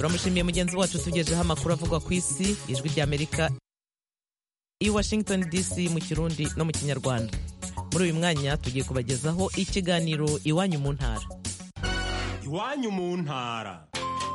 turamushimiye mugenzi wacu tugejeho amakuru avugwa ku isi ijwi ry'amerika i washington dc mu kirundi no mu kinyarwanda muri uyu mwanya tugiye kubagezaho ikiganiro iwanyu mu ntara iwanyu mu ntara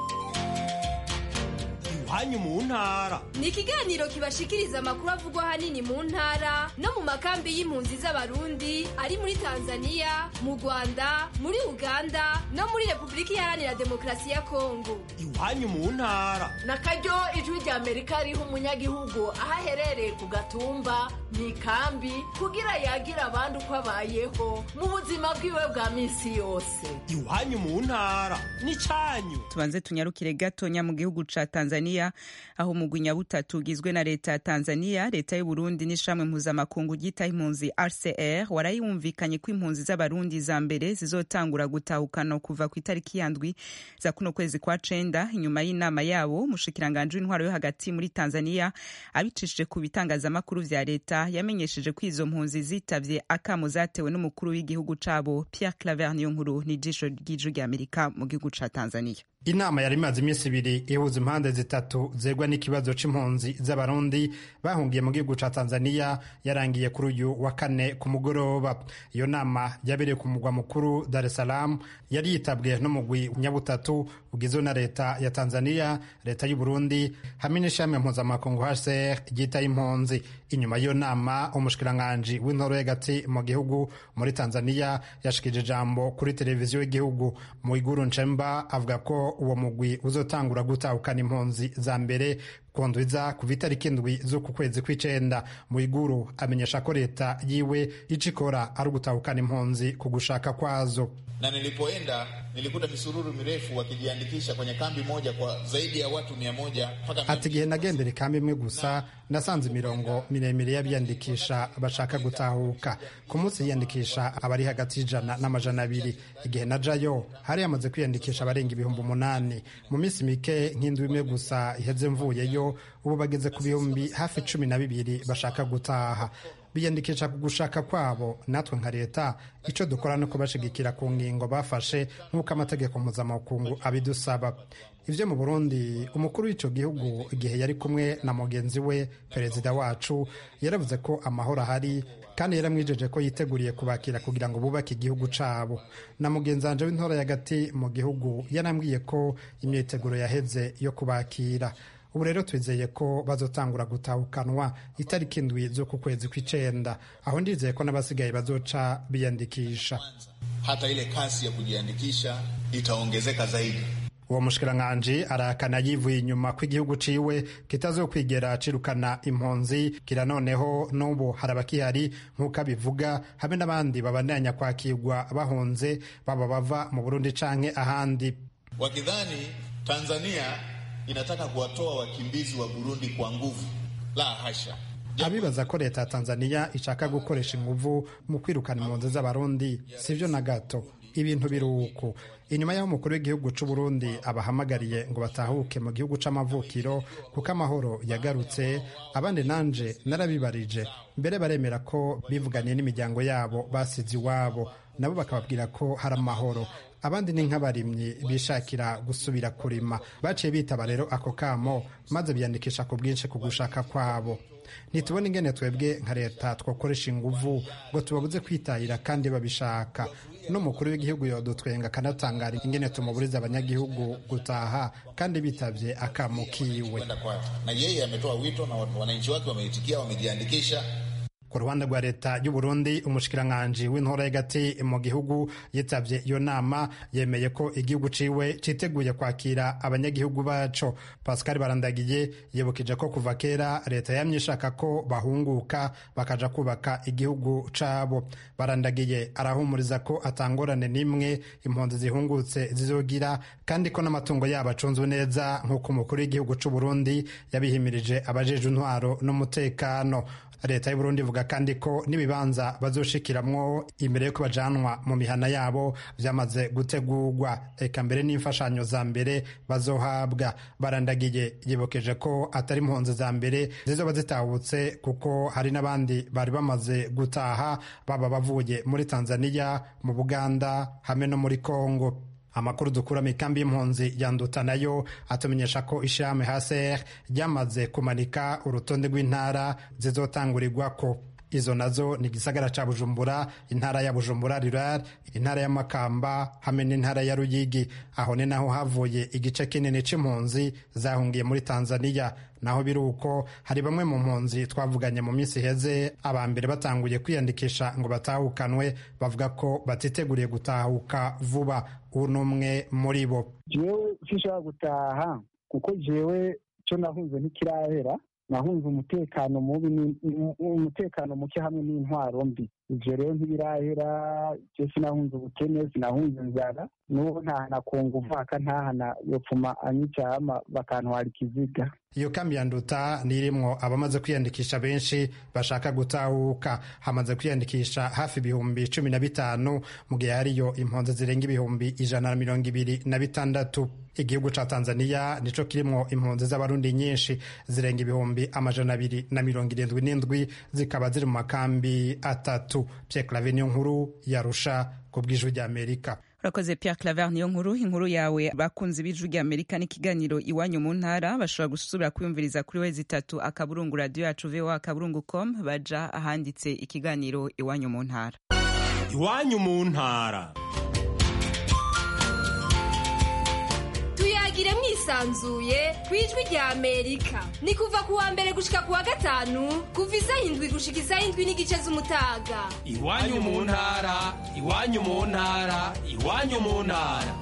iwanyu mu ntara ni ikiganiro kibashikiriza amakuru avugwa ahanini mu ntara no mu makambi y'impunzi z'abarundi ari muri tanzania mu rwanda muri uganda no muri repubulika iharanira demokarasi ya kongo iwanyu mu ntara na karyo ijwi rya amerika riha umunyagihugu aho aherereye ku gatumba mu ikambi kugira yagire abandi uko abayeho mu buzima bwiwe bwa minsi yose iwanyu mu ntara ni cyanyu tubanze tunyarukire gatonya mu gihugu ca tanzania aho umugwi nyabutatu ugizwe na leta ya tanzania leta y'uburundi n'ishamwe mpuzamakungu ryitaho impunzi rcr warayumvikanye ko impunzi z'abarundi za mbere zizotangura gutahukana kuva ku itariki yandwi za kuno kwezi kwa cenda inyuma y'inama yabo umushikiranganji w'intwaro yo hagati muri tanzania abicishije ku bitangazamakuru vya leta yamenyesheje ko izo mpunzi zitavye akamo zatewe n'umukuru w'igihugu cabo pierre claver niyo nkuru n'ijisho ry'ijwi ry'amerika mu gihugu ca tanzania inama yari imaze iminsi ibiri ihuza impande zitatu zegwa n'ikibazo c'impunzi z'abarundi bahungiye mu gihugu ca tanzania yarangiye kuri uyu wa kane ku mugoroba iyo nama yabereye ku mugwa mukuru dar es salaam yari yitabwe n'umugwi nyabutatu ugizwe na leta ya tanzania leta y'uburundi hamwe n'ishami mpuzamakungu hcr ryitaye impunzi inyuma y'iyo nama umushikiranganji w'intoro y'agati mu gihugu muri tanzania yashikije ijambo kuri televiziyo y'igihugu mu iguru nshemba avuga ko uwo mugwi uzotangura gutahukana impunzi za mbere kundwiza kuva itariki indwi z'uku kwezi kw'icenda mu iguru amenyesha ko leta yiwe ico ikora ari ugutahukana impunzi ku gushaka kwazo na nilipoenda nilikuta misururu mirefu wakijiandikisha kwenye kambi moja kwa zaidi ya watu mia moja mpaka ati igihe nagendera ikambi imwe gusa nasanze imirongo miremire y'abiyandikisha bashaka gutahuka ku munsi yiyandikisha abari hagati y'ijana n'amajana abiri igihe najayo hari hamaze kwiyandikisha abarenga ibihumbi umunani mu minsi mike nk'indwi imwe gusa iheze mvuyeyo ubu bageze ku bihumbi hafi cumi na bibiri bashaka gutaha biyandikisha ku gushaka kwabo natwe nka leta icyo dukora ni ukubashigikira ku ngingo bafashe nk'uko amategeko mpuzamakungu abidusaba ibyo mu burundi umukuru w'icyo gihugu igihe yari kumwe na mugenzi we perezida wacu yaravuze ko amahoro ahari kandi yaramwijeje ko yiteguriye kubakira kugira ngo bubake igihugu cyabo na mugenzi wanje w'intora y'agati mu gihugu yarambwiye ko imyiteguro yaheze yo kubakira ubu rero twizeye ko bazotangura gutahukanwa itariki indwi z'uku kwezi kw'icenda aho ndizeye ko n'abasigaye bazoca biyandikisha hata ile kasi ya kujiandikisha itaongezeka zaidi uwo mushikiranganji arahakana yivuye inyuma ko igihugu ciwe kitazokwigera cirukana impunzi kira noneho n'ubu hari abakihari nk'uko abivuga hamwe n'abandi babandanya kwakirwa bahunze baba bava mu burundi canke ahandi wakidhani tanzania inataka kuwatoa wakimbizi wa burundi kwa nguvu la hasha abibaza ko leta ya tanzania ishaka gukoresha inguvu mu kwirukana impunzi z'abarundi sivyo na gato ibintu biri uku inyuma y'aho umukuru w'igihugu c'u Burundi abahamagariye ngo batahuke mu gihugu c'amavukiro kuko amahoro yagarutse abandi nanje narabibarije mbere baremera ko bivuganiye n'imiryango yabo basize iwabo nabo bakababwira ko hari amahoro abandi ni nk'abarimyi bishakira gusubira kurima baciye bitaba rero ako kamo maze biyandikisha ku bwinshi ku gushaka kwabo ntitubone ingene twebwe nka leta twakoresha inguvu ngo tubabuze kwitahira kandi babishaka n'umukuru w'igihugu yodutwenga akanatangara ingene tumuburiza abanyagihugu gutaha kandi bitavye akamo kiwe na yeye ametoa wito na wananchi wake wameitikia wamejiandikisha ku ruhande rwa leta y'u Burundi umushikiranganji w'intora y'agati mu gihugu yitavye iyo nama yemeye ko igihugu ciwe citeguye kwakira abanyagihugu baco Pascal Barandagiye yibukije ko kuva kera leta yamye ishaka ko bahunguka bakaja kubaka igihugu cabo Barandagiye arahumuriza ko atangorane n'imwe impunzi zihungutse zizogira kandi ko n'amatungo yabo acunzwe neza nk'uko umukuru w'igihugu c'u Burundi yabihimirije abajeje intwaro n'umutekano leta y'uburundi ivuga kandi ko n'ibibanza bazoshikiramwo imbere yo bajanwa mu mihana yabo vyamaze gutegurwa eka mbere n'imfashanyo za mbere bazohabwa barandagiye yibukeje ko atari impunzi za mbere zizoba zitahutse kuko hari n'abandi bari bamaze gutaha baba bavuye muri tanzania mu buganda hamwe no muri kongo amakuru dukura mu ikambi y'impunzi ya nduta nayo atumenyesha ko ishirahamwe haser ryamaze kumanika urutonde rw'intara zizotangurirwako izo nazo ni igisagara ca bujumbura intara ya bujumbura rural intara ya makamba hamwe n'intara ya ruyigi aho ni naho havuye igice kinini c'impunzi zahungiye muri tanzania naho biri uko hari bamwe mu mpunzi twavuganye mu minsi iheze aba mbere batanguye kwiyandikisha ngo batahukanwe bavuga ko batiteguriye gutahuka vuba ubu ni umwe muri bo jewe sinshobora gutaha kuko jewe cyo nahunze ntikirahera nahunze umutekano mubi umutekano muke hamwe n'intwaro mbi ivyo rero ntibirahera je sinahunze ubukene sinahunze inzara n'ubu ntahana kunga umwaka ntahana yopfuma anyicama bakantwara ikiziga iyo kambi ya nduta ni irimwo abamaze kwiyandikisha benshi bashaka gutahuka hamaze kwiyandikisha hafi ibihumbi cumi na bitanu mu gihe hariyo impunzi zirenga ibihumbi ijana na mirongo ibiri na bitandatu igihugu ca tanzania nico kirimwo impunzi z'abarundi nyinshi zirenga ibihumbi amajana abiri na mirongo irindwi n'indwi zikaba ziri mu makambi atatu pierre clave niyo nkuru yarusha ku bw'ijwi ry'amerika urakoze Pierre Claver niyo nkuru inkuru yawe bakunzi b'ijwi rya Amerika n'ikiganiro iwanyu mu ntara bashobora gusubira kwiyumviriza kuri wezi itatu akaburungu radio yacu voa akaburungu com baja ahanditse ikiganiro iwanyu mu ntara iwanyu mu ntara tuyagire mwisanzuye ku ijwi rya amerika ni kuva ku wa mbere gushika ku wa gatanu kuva isaha indwi gushika isaha indwi n'igice z'umutaga iwanyu mu ntara iwanyu mu ntara iwanyu mu ntara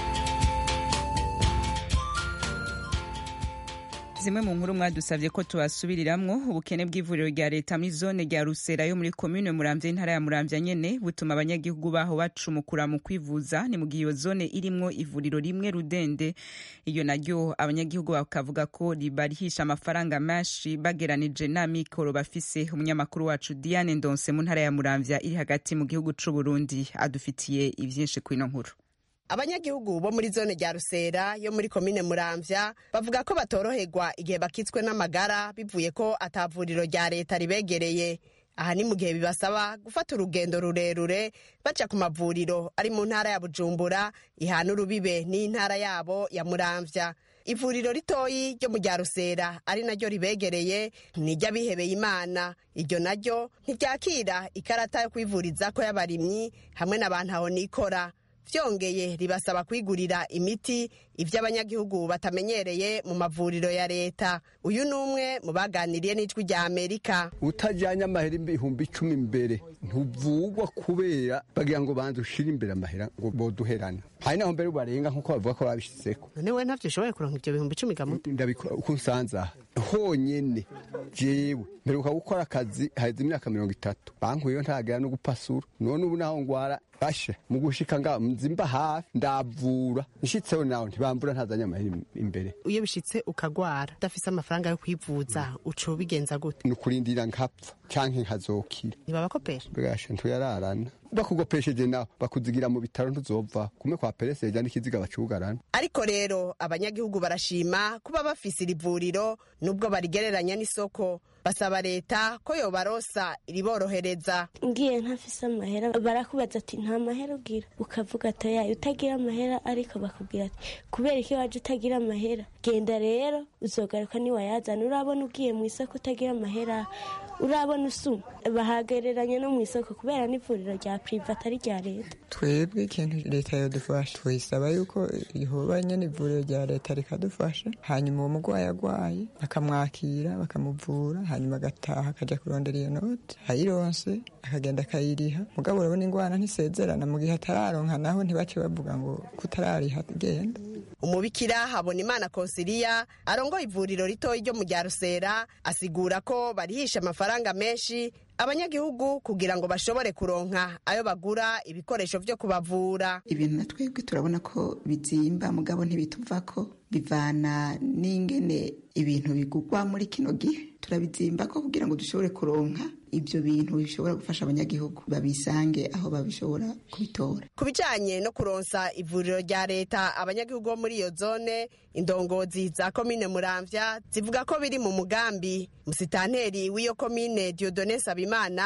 zimwe mu nkuru mwadusabye ko tubasubiriramwo ubukene bw'ivuriro rya leta muri zone rya rusera yo muri komine muramvya intara ya muramvya nyene butuma abanyagihugu baho bacumukura mu kwivuza ni mu gihe iyo zone irimwo ivuriro rimwe rudende iyo naryo abanyagihugu bakavuga ko ribarihisha amafaranga menshi bageranije n'amikoro bafise umunyamakuru wacu diane ndonse mu ntara ya muramvya iri hagati mu gihugu c'uburundi adufitiye ivyinshi kw'ino nkuru abanyagihugu bo muri zone rya rusera yo muri komine muramvya bavuga ko batoroherwa igihe bakitswe n'amagara bivuye ko atavuriro rya leta ribegereye aha ni mu gihe bibasaba gufata urugendo rurerure baca ku mavuriro ari mu ntara ya bujumbura ihana urubibe n'intara yabo ya muramvya ivuriro ritoyi ryo mu rya rusera ari naryo ribegereye ni iry'abihebeye imana iryo naryo ntiryakira ikarata yo kwivurizako y'abarimyi hamwe n'abantu aho nikora vyongeye ribasaba kwigurira imiti ivyo abanyagihugu batamenyereye mu mavuriro ya leta uyu ni umwe mu baganiriye n'ijwi rya amerika utajyanye amahera ibihumbi icumi imbere ntuvugwa kubera bagira ngo banze ushire imbere amahera ngo boduherane hari naho mbere barenga nk'uko bavuga ko babishizeko none we ntavyo ushoboye kuronka ivyo bihumbi icumi gamuto ndabikora uko nsanze aha honyene jewe mperuka gukora akazi haheze imyaka mirongo itatu bankuyeyo ntagera no gupasura none ubu naho ngwara bashe mu gushika nga nzimba hafi ndavura nshitseho nawe ntibambura ntazanye amahera imbere iyo bishitse ukagwara udafise amafaranga yo kwivuza uca ubigenza gute ni ukurindira nkapfa canke nkazokira ntibabakopesha bwashe ntuyararana bakugopesheje nawe bakuzigira mu bitaro ntuzova kumwe kwa pereseja n'ikiziga bacugarana ariko rero abanyagihugu barashima kuba bafise iri vuriro nubwo barigereranya n'isoko basaba leta ko yobarosa iriborohereza ngiye ntafise amahera barakubaza ati nta mahera ugira ukavuga ati yayo utagira amahera ariko bakubwira ati kubera iki waje utagira amahera genda rero uzogaruka niwayazana urabona ugiye mu isoko utagira amahera urabona usuma bahagereranya no mu isoko kubera n'ivuriro rya priva atari rya leta twebwe ikintu leta yodufasha tuyisaba yuko ihoba nyene ivuriro rya leta rikadufasha hanyuma uwo mugwayi agwaye bakamwakira bakamuvura hanyuma agataha akaja kurondera iyo noti ayironse akagenda akayiriha mugabo urabona ingwana ntisezerana mu gihe atararonka naho ntibace bavuga ngo kutarariha genda umubikira habona imana konsiliya arongoye ivuriro ritoyi ryo mu rya rusera asigura ko barihisha amafaranga menshi abanyagihugu kugira ngo bashobore kuronka ayo bagura ibikoresho vyo kubavura ibintu na twebwe turabona ko bizimba mugabo ntibituvako bivana n'ingene ibintu bigugwa muri kino gihe turabizimba ko kugira ngo dushobore kuronka ibyo bintu bishobora gufasha abanyagihugu babisange aho babishobora kubitora ku bijanye no kuronsa ivuriro rya leta abanyagihugu bo muri iyo zone indongozi za komine muramvya zivuga ko biri mu mugambi musitanteri w'iyo komine diodone sabimana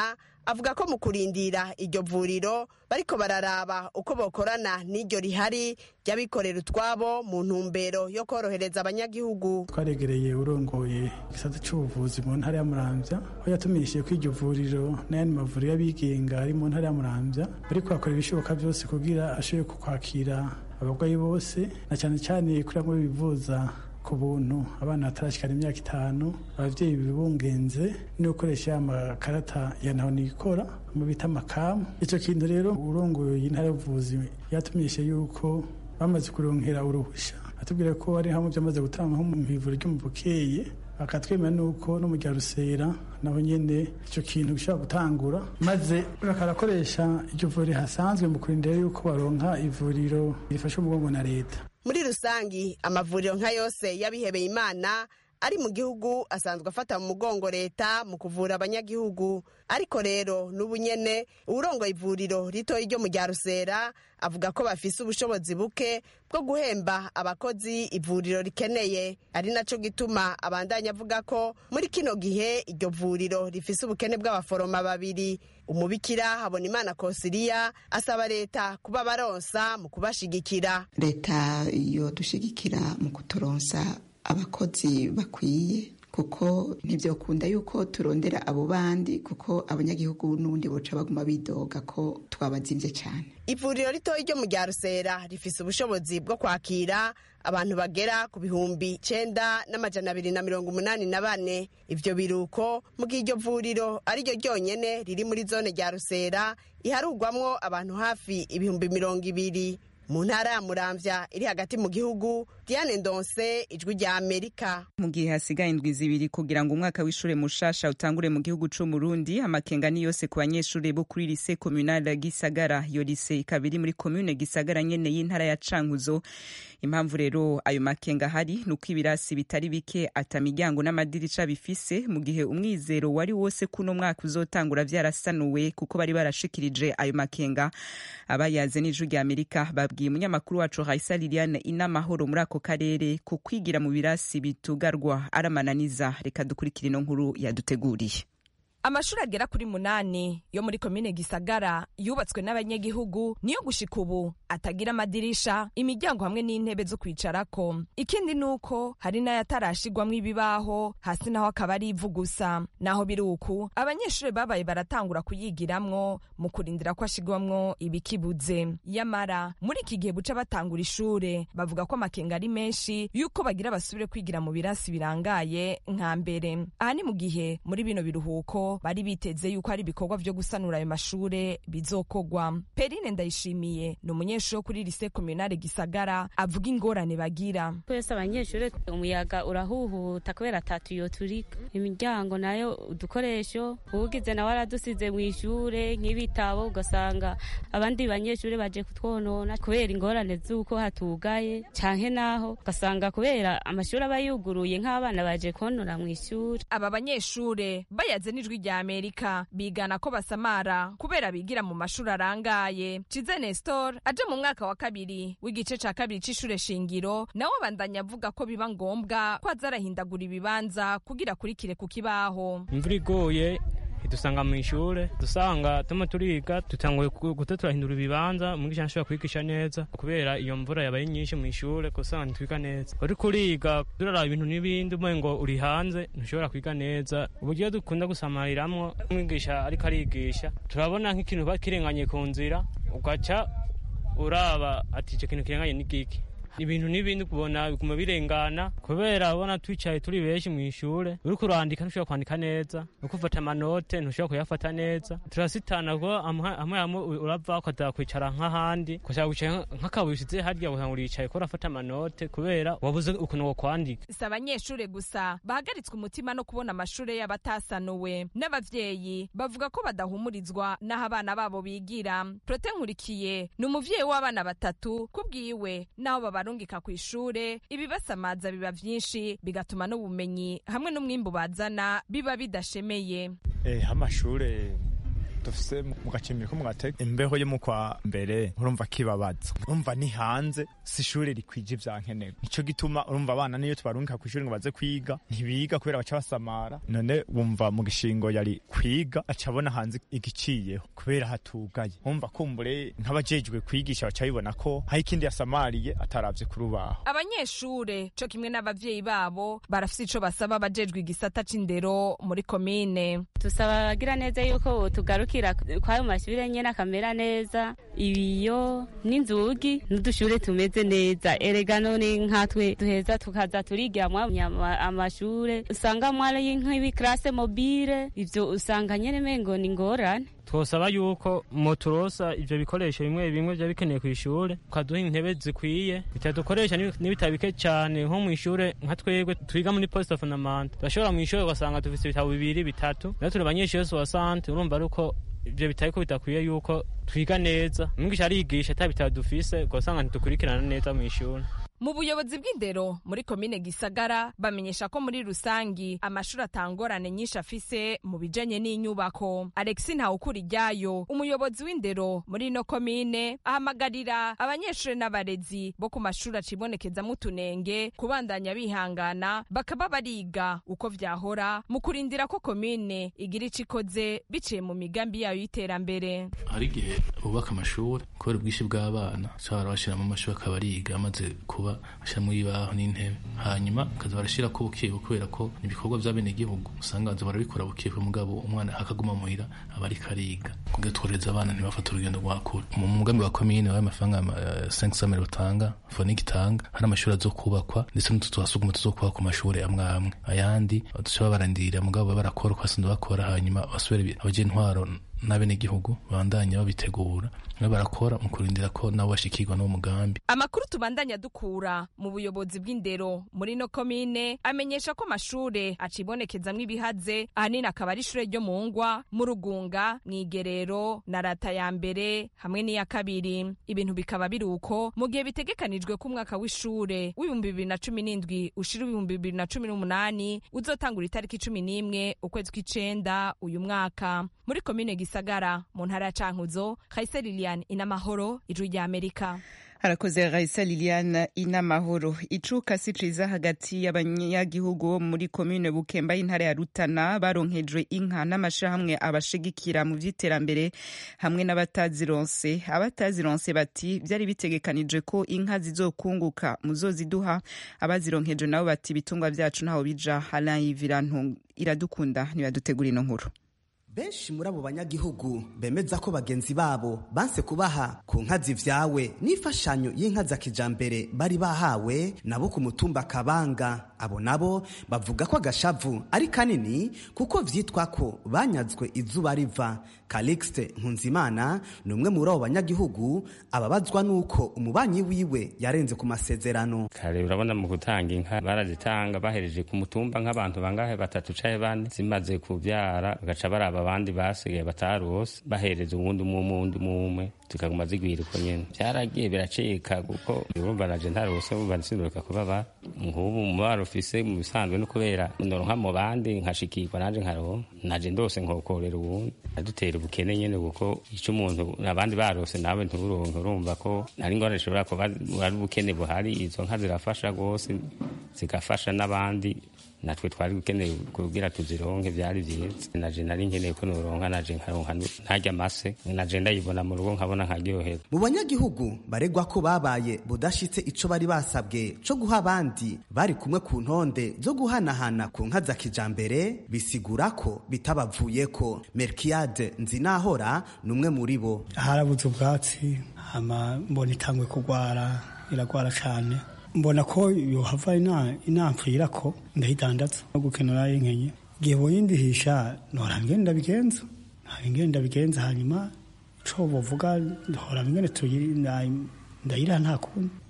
avuga ko mu kurindira iryo vuriro bariko bararaba uko bokorana n'iryo rihari ry'abikorera utwabo mu ntumbero yo korohereza abanyagihugu twaregereye urongoye igisata cy'ubuvuzi mu ntara ya muramvya aho yatumishije ko iryo vuriro n'ayandi mavuriro y'abigenga ari mu ntara ya muramvya bariko bakora ibishoboka byose kugira ashobore kwakira abarwayi bose na cyane cyane kuri bamwe bivuza ku buntu abana batarashikana imyaka itanu abavyeyi bibungenze no gukoresha amakarata ya naho nikora mu bita amakamu ico kintu rero urongoye intara y'ubuvuzi yatumishe yuko bamaze kuronkera uruhusha atubwira ko ari hamwe byamaze gutanga nko mu ivuriro ryo mu bukeye akatwemera nuko no mu rya rusera naho nyene ico kintu gishobora gutangura maze bakarakoresha iryo vuriro hasanzwe mu kurindira yuko baronka ivuriro rifasha umugongo na leta muri rusangi amavuriro nka yose y'abihebeye imana ari mu gihugu asanzwe afata mu mugongo leta mu kuvura abanyagihugu ariko rero n'ubu nyene uwurongoye ivuriro ritoyi ryo mu rya rusera avuga ko bafise ubushobozi buke bwo guhemba abakozi ivuriro rikeneye ari naco gituma abandanya avuga ko muri kino gihe iryo vuriro rifise ubukene bw'abaforoma babiri umubikira habona imana kosiriya asaba leta kuba baronsa mu kubashigikira leta yo dushigikira mu kuturonsa abakozi bakwiye kuko ntibyakunda yuko turondera abo bandi kuko abanyagihugu n'ubundi boca baguma bidoga ko twabazimvye cyane ivuriro ritoya ryo mu rya rusera rifise ubushobozi bwo kwakira abantu bagera ku bihumbi cenda n'amajana abiri na mirongo umunani na bane ivyo biruko mu gihe iryo vuriro ari ryo ryonyene riri muri zone rya rusera iharugwamwo abantu hafi ibihumbi mirongo ibiri mu ntara ya muramvya iri hagati mu gihugu diane ndonse ijwi rya amerika mu gihe hasigaye indwi zibiri kugira ngo umwaka w'ishure mushasha utangure mu gihugu c'umurundi amakenga ni yose ku banyeshure bo kuri lise communale gisagara iyo lise ikaba iri muri commune gisagara nyene y'intara ya cankuzo impamvu rero ayo makenga ahari ni uko ibirasi bitari bike ata miryango n'amadirisha bifise mu gihe umwizero wari wose kuno mwaka uzotangura vyarasanuwe kuko bari barashikirije ayo makenga abayaze n'ijwi rya amerika babwiye umunyamakuru wacu raisa liliane inamahoro muri ako karere ku kwigira mu birasi bitugarwa aramananiza reka dukurikire ino nkuru yaduteguriye amashuri agera kuri munani yo muri komine gisagara yubatswe n'abanyagihugu niyo gushika ubu atagira amadirisha imiryango hamwe n'intebe zo kwicarako ikindi ni uko hari n'ayatarashigwamwo ibibaho hasi naho akaba ari ivu gusa naho biri uku abanyeshuri babaye baratangura kuyigiramwo mu kurindira ko ashigwamwo ibikibuze yamara muri iki gihe buca batangura ishure bavuga ko amakenga ari menshi yuko bagira basubire kwigira mu birasi birangaye nka mbere aha ni mu gihe muri bino biruhuko bari biteze yuko hari ibikorwa vyo gusanura ayo mashure bizokogwa perine ndayishimiye ni umunyeshuri wo kuri lise komunale gisagara avuga ingorane bagira twese abanyeshuri umuyaga urahuhuta kubera atatuyo turika imiryango nayo udukoresho uwugize nawe aradusize mu ishure nk'ibitabo ugasanga abandi banyeshuri baje kutwonona kubera ingorane z'uko hatugaye canke naho ugasanga kubera amashuri aba yuguruye nk'abana baje konora mu ishuri aba banyeshure bayaze n'ijwi rya amerika bigana ko basamara kubera bigira mu mashuri arangaye cize nestor aje mu mwaka wa kabiri w'igice ca kabiri c'ishure shingiro nawe abandanya avuga ko biba ngombwa ko aza arahindagura ibibanza kugira akurikire ku kibaho imvura igoye idusanga mu ishure dusanga tuma turiga dutanguye guta turahindura ibibanza umwigisha ntashobora kwigisha neza kubera iyo mvura yabaye nyinshi mu ishure kusanga ntitwiga neza uriko uriga duraraba ibintu n'ibindi umwe ngo uri hanze ntushobora kwiga neza uburyo dukunda gusamariramwo umwigisha ariko arigisha turabona nk'ikintu bakirenganye ku nzira ugaca uraba ati ico kintu kirenganye ni giki ibintu n'ibindi kubona biguma birengana kubera ubona twicaye turi benshi mu ishure uriko urandika ntushobora kwandika neza uriko ufata amanote ntushobora kuyafata neza turasitana ko hamwe hamwe urava ukaza kwicara nk'ahandi ukashaka kwicara nk'akabuye usize harya ugasanga uricaye ko urafata amanote kubera wabuze ukuntu wo kwandika si abanyeshure gusa bahagaritswe umutima no kubona amashure y'abatasanuwe n'abavyeyi bavuga ko badahumurizwa n'aho abana babo bigira prote nkurikiye ni umuvyeyi w'abana batatu kubwiwe n'aho baba barungika ku ishure ibibasamaza biba vyinshi bigatuma n'ubumenyi hamwe n'umwimbu bazana biba bidashemeye eh amashure dufise mu gacimbiri ko mu gateka imbeho yo mu kwa mbere urumva kibabaza urumva ni hanze si ishuri rikwije ivya nkenerwa nico gituma urumva abana niyo tubarungika kw'ishuri ngo baze kwiga ntibiga kubera baca basamara none wumva mu gishingo yari kwiga aca abona hanze igiciyeho kubera hatugaye wumva kumbure nk'abajejwe kwigisha baca bibona ko hari ikindi yasamariye ataravye ku rubaho abanyeshure co kimwe n'abavyeyi babo barafise ico basaba abajejwe igisata c'indero muri komine tusaba abagira neza yuko tugarukira kwayo mashure nyene akamera neza ibiyo n'inzugi n'udushure tumeze neza erega none nkatwe duheza tukaza turigiramwo amashure usanga mwari nk'ibikrase mobile ivyo usanga nyene mengo ni ngorane twosaba yuko moturosa ivyo bikoresho bimwe bimwe vya bikeneye kw'ishure ukaduha intebe zikwiye bitadukoresha n'ibitabo bike cane nko mw'ishure nka twebwe twiga muri poste fondament turashobora mw'ishure ugasanga dufise ibitabo bibiri bitatu rero turi abanyeshure soasante urumva ari uko ivyo bitari ko bidakwiye yuko twiga neza umwigisha arigisha ata bitabo dufise ugasanga ntidukurikirana neza mw'ishure mu buyobozi bw'indero muri komine gisagara bamenyesha ko muri rusangi amashuri atangorane nyinshi afise mu bijanye n'inyubako alexi ntawukura iryayo umuyobozi w'indero muri ino komine ahamagarira abanyeshuri n'abarezi bo ku mashuri acibonekezamo utunenge kubandanya bihangana bakaba bariga uko vyahora mu kurindira ko komine igira ico ikoze biciye mu migambi yayo y'iterambere hari igihe bubaka amashuri kubera ubwinshi bw'abana ushobora bashyiramo amashuri akaba ariga amaze kuba bashyiramo ibibaho n'intebe hanyuma bakaza barashyira ko bukiye kubera ko ibikorwa bya bene igihugu usanga baza barabikora bukiye mugabo umwana akaguma muhira aba ariko ariga kugira tworohereza abana ntibafate urugendo rwa kure mu mugambi wa komine wayo amafaranga cinq samere batanga foniki itanga hari amashuri azo kubakwa ndetse n'utu twasuguma tuzokubaka ku mashuri amwe amwe ayandi dushobora barandirira mugabo barakora uko basanzwe bakora hanyuma basubire abagira intwaro n'abenegihugu bandanya babitegura nabo barakora mu kurindira ko nabo bashikirwa n'uwo mugambi amakuru tubandanya dukura mu buyobozi bw'indero muri no komine amenyesha ko amashure acibonekezamwo ibihaze ahanini akaba ari ishure ryo mu ngwa mu rugunga mw'igerero na rata ya mbere hamwe n'iya kabiri ibintu bikaba biri uko mu gihe bitegekanijwe ko umwaka w'ishure w'ibihumbi bibiri na cumi n'indwi ushira ibihumbi bibiri na cumi n'umunani uzotangura itariki cumi n'imwe ukwezi kw'icenda uyu mwaka muri komine gisagara mu ntara ya cankuzo kayise lilian inamahoro ijwi rya amerika harakoze raisa liliane inamahoro icuka si ciza hagati y'abanyagihugu bo muri komine bukemba y'intara ya rutana baronkejwe inka n'amashirahamwe abashigikira mu vy'iterambere hamwe n'abatazironse abatazironse bati vyari bitegekanije ko inka zizokunguka muzoziduha abazironkejwe nabo bati ibitungwa vyacu ntaho bija halayi virantu iradukunda ntibadutegura ino nkuru benshi muri abo banyagihugu bemeza ko bagenzi babo banse kubaha ku nka zivyawe n'imfashanyo y'inka za kijambere bari bahawe nabo ku mutumba kabanga abo nabo bavuga ko agashavu ari kanini kuko vyitwa ko banyazwe izuba riva calixte nkunzimana ni umwe muri abo banyagihugu ababazwa n'uko umubanyi wiwe yarenze ku masezerano kare urabona mu gutanga inka barazitanga bahereje ku mutumba nk'abantu bangahe batatu caye bane zimaze kuvyara bagaca baraba abandi basigaye batarose bahereza uwundi umwe umundi umwe zikaguma zigwira uko nyene vyaragiye biracika kuko urumva naje ntarose urumva nsinduruka kubaba nk'ubu umubaro ufise mu bisanzwe no kubera noronka mu bandi nkashikirwa nanje nkaronka naje ndose nkokorera uwundi adutera ubukene nyene kuko ico umuntu abandi barose nawe nturonke urumva ko nari ngorane ishobora kuba ari ubukene buhari izo nka zirafasha rwose zigafasha n'abandi natwe twari dukeneye kugira tuzironke byari byiza naje nari nkeneye ko noronka naje nkaronka ntarya amase naje ndayibona mu rugo nkabona nkaryoherwa mu banyagihugu baregwa ko babaye budashitse ico bari basabwe co guha abandi bari kumwe ku ntonde zo guhanahana ku nka za kijambere bisigura ko bitabavuyeko merkiade nzinahora ni umwe muri bo harabuze ubwatsi hama mbona itangwe kugwara iragwara cane mbona ko yohava inampfira ko ndayidandaza no gukenera inkenye igihe boyindihisha nora ngenda bigenza ngenda bigenza hanyuma co bovuga ntora ngene ndayira nta kundi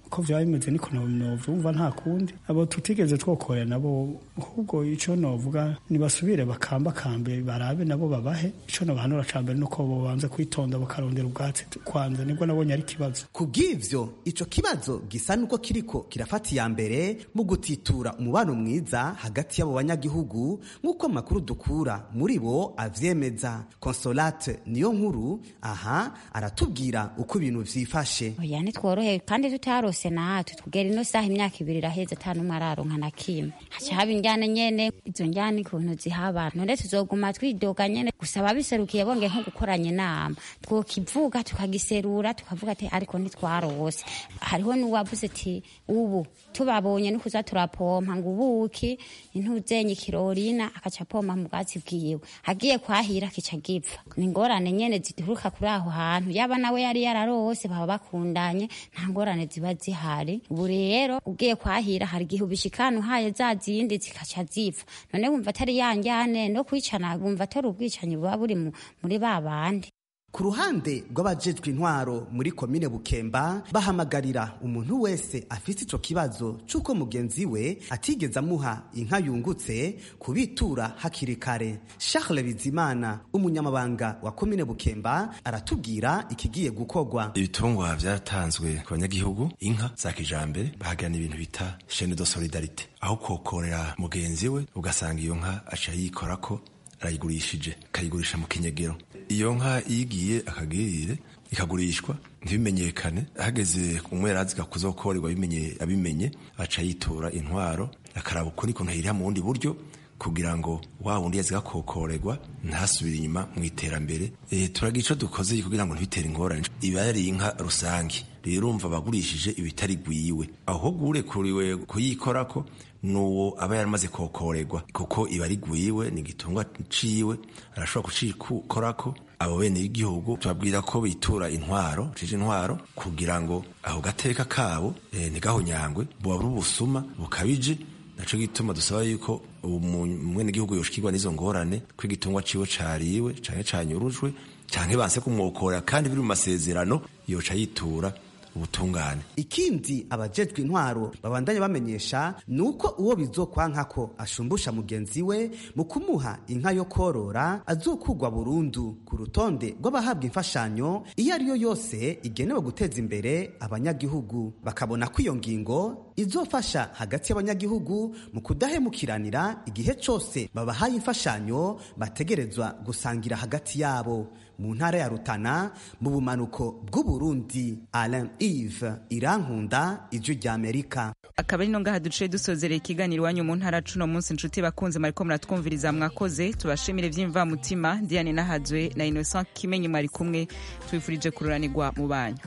uko vyaba bimeze niko novyumva nta kundi abo tutigeze twokorera nabo ahubwo ico novuga nibasubire bakambakambe barabe nabo babahe ico nobahanura ca mbere nuko bobanza kwitonda bakarondera ubwatsi kwanza nibwo nabonye ari ikibazo kubw'ivyo ico kibazo gisa nuko kiriko kirafata iya mbere mu gutitura umubano mwiza hagati y'abo banyagihugu nk'uko amakuru dukura muri bo avyemeza consolate niyo nkuru aha aratubwira uko ibintu vyifashe oya ntitworohewe kandi tutarose natwe tugera ino saha imyaka ibiri iraheze ata n'umwe araronka na kimwe haca haba injyana nyene izo njyana ukuntu zihaba none tuzoguma twidoga nyene gusa ababiserukiye bonge nko gukoranya inama twokivuga tukagiserura tukavuga ati ariko ntitwarose hariho n'uwavuze ati ubu tubabonye nukuza turapompa ngo ubuki intuzenye ikirorina akaca apompa mu bwatsi bwiwe agiye kwahira kica gipfa ni ingorane nyene zituruka kuri aho hantu yaba nawe yari yararose baba bakundanye nta ngorane ziba zihari ubu rero ugiye kwahira hari igihe ubishikana uhaye za zindi zikaca zipfa none wumva atari yanjyane no kwicana wumva atari ubwicanyi buba buri muri ba bandi ku ruhande rw'abajejwe intwaro muri komine bukemba bahamagarira umuntu wese afite ico kibazo c'uko mugenzi we atigeze amuha inka yungutse kubitura hakiri kare charles bizimana umunyamabanga wa komine bukemba aratubwira ikigiye gukorwa ibitungwa vyatanzwe ku banyagihugu inka za kijambere bahagirana ibintu bita chaine de solidarite aho kokorera mugenzi we ugasanga iyo nka aca yikorako arayigurishije akayigurisha mu kinyegero iyo nka iyigiye akagirire ikagurishwa ntibimenyekane hageze umwerazi gakuzokorerwa abimenye aca yitura intwaro akaraba uko niko ntahirira mu bundi buryo kugira ngo wa wundi yazi gakokorerwa ntasubire inyuma mu iterambere e, turagira ico dukoze kugira ngo ntibitere ingorane iba yari inka rusange rero urumva abagurishije ibitari gwiwe aho gurekuriwe kuyikorako nuwo aba yaramaze kokorerwa kuko iba ari gwiwe ni igitungwa ciwe arashobora kucikorako abo bene y'igihugu tubabwira ko bitura intwaro cije intwaro kugira ngo aho gateka kabo e, ntigahonyangwe buba buri ubusuma bukabije naco gituma dusaba yuko umwene gihugu yoshikirwa n'izo ngorane ko igitungwa ciwe cariwe canke canyurujwe canke banse kumwokorera kandi biri mu masezerano yoca yitura ubutungane ikindi abajejwe intwaro babandanya bamenyesha ni uko uwo bizokwanka ko ashumbusha mugenzi we mu kumuha inka yo korora azokugwa burundu ku rutonde rw'abahabwa imfashanyo iyo ariyo yose igenewe guteza imbere abanyagihugu bakabona ko iyo ngingo izofasha hagati y'abanyagihugu mu kudahemukiranira igihe cyose babahaye imfashanyo bategerezwa gusangira hagati yabo mu ntara ya rutana mu bumanuko bw'uburundi alain ive irankunda ijwi ry'amerika akaba ari no ngaha duciye dusozerera ikiganiro iwanyu mu ntara cuno munsi inshuti bakunze mwariko muratwumviriza mwakoze tubashimire vy'imvamutima diane nahazwe na innocent kimenyi mwari kumwe tubifurije kururanirwa mu banyu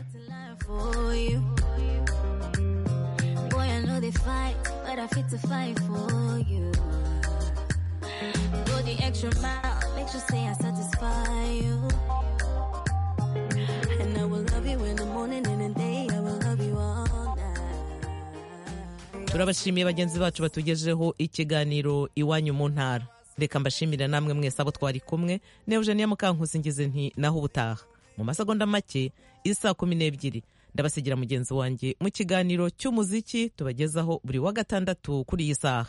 Go the extra mile, make sure say I satisfy you. And I will love you in the morning and in the day, I will love you all night. turabashimiye bagenzi bacu batugejeho ikiganiro iwanyu mu ntara reka mbashimire namwe mwese abo twari kumwe ne eugenia mukankusi ngize nti naho ubutaha mu masegonda make isa kumi n'ebyiri ndabasigira mugenzi wanjye mu kiganiro cy'umuziki tubagezaho buri wa gatandatu kuri iyi saha